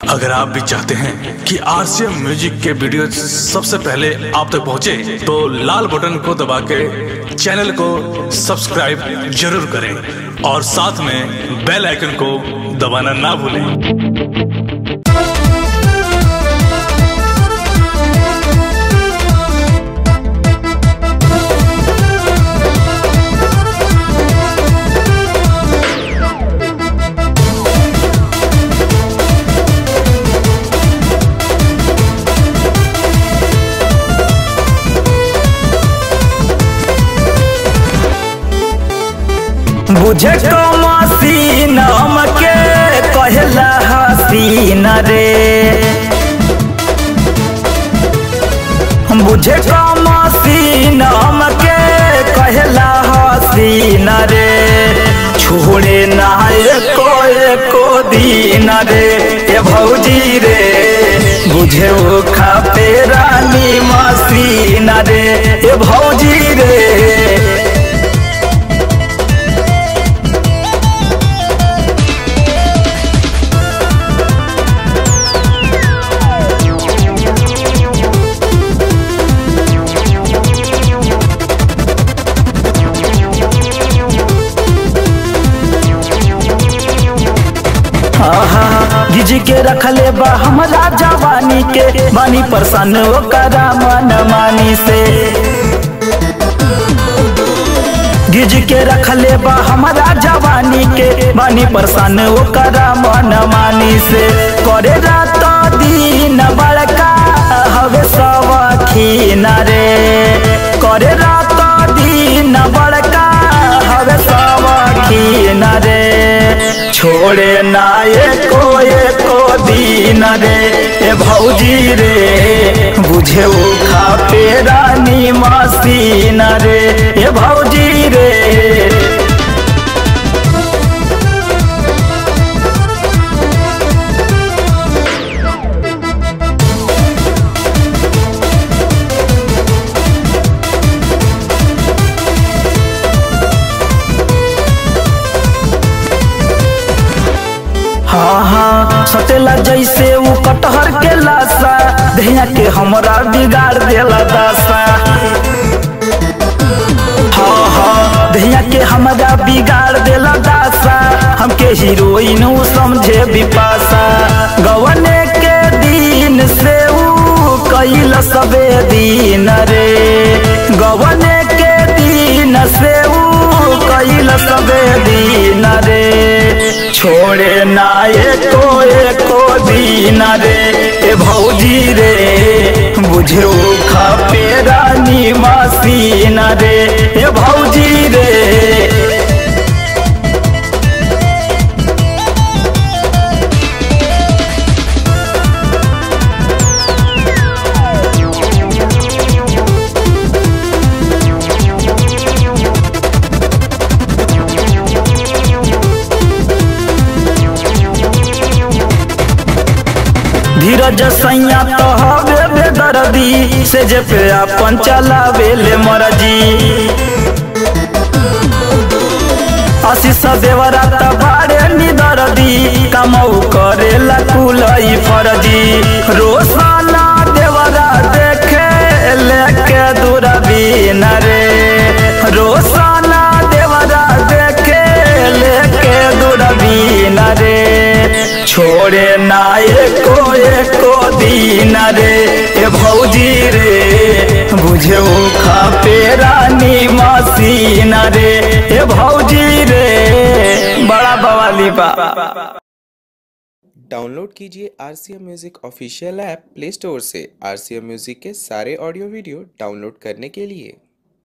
अगर आप भी चाहते हैं कि आरसीएम म्यूजिक के वीडियो सबसे पहले आप तक पहुंचे, तो लाल बटन को दबा के चैनल को सब्सक्राइब जरूर करें और साथ में बेल आइकन को दबाना ना भूलें बुझे तो मसीन हमके कहला हसीन रे बुझे तो मसीन हमके कहला हसीन रे छोड़े ना एको एको दिन रे ए भौजी रे बुझे वो खापे रानी मसीन रे ए भौजी रे गिज के रखले बा हमरा जवानी के बानी परसन ओकरा मन मानी से गिज के रखले बा हमरा जवानी के बानी परसन ओकरा मन मानी से करे रात दिन बड़का हवे सवखीन रे करे रात दिन बड़का हवे सवखीन रे छोड़े ना एको एको दिन रे ए भौजी रे बुझे वो खापे रानी मसीन रे ए भौजी रे हाँ हाँ सटेला जैसे वो कटहर के लाशा दहिया के हमरा बिगाड़ देला दासा हाँ हाँ दहिया के हमरा बिगाड़ देला दासा हमके हीरोइन उ समझे बिपासा गवने के दिन से ऊ कैल सबे दिन रे गवने के दिन से ऊ कैल सबे दिन रे छोड़े ना एको एको दिन रे ए भौजी रे बुझे खापे रानी मसीन रे ए भौजी रे धीरज सैया तो हवे बेदर्दी से जे पे अपन चलावे ले मरजी आशीष देवरा तबारे निदर्दी कमऊ करे लकुलई फरजी रोसाना देवरा देखे लेके दूरबीन रे रोसाना देवरा देखे लेके दूरबीन रे छोड़े ना एको एको दिन रे ए भौजी रे बुझे खापे रानी मसीन रे ए भौजी रे बड़ा बवाली बा डाउनलोड कीजिए R C M music official app Play Store से आर सी एम म्यूज़िक के सारे ऑडियो वीडियो डाउनलोड करने के लिए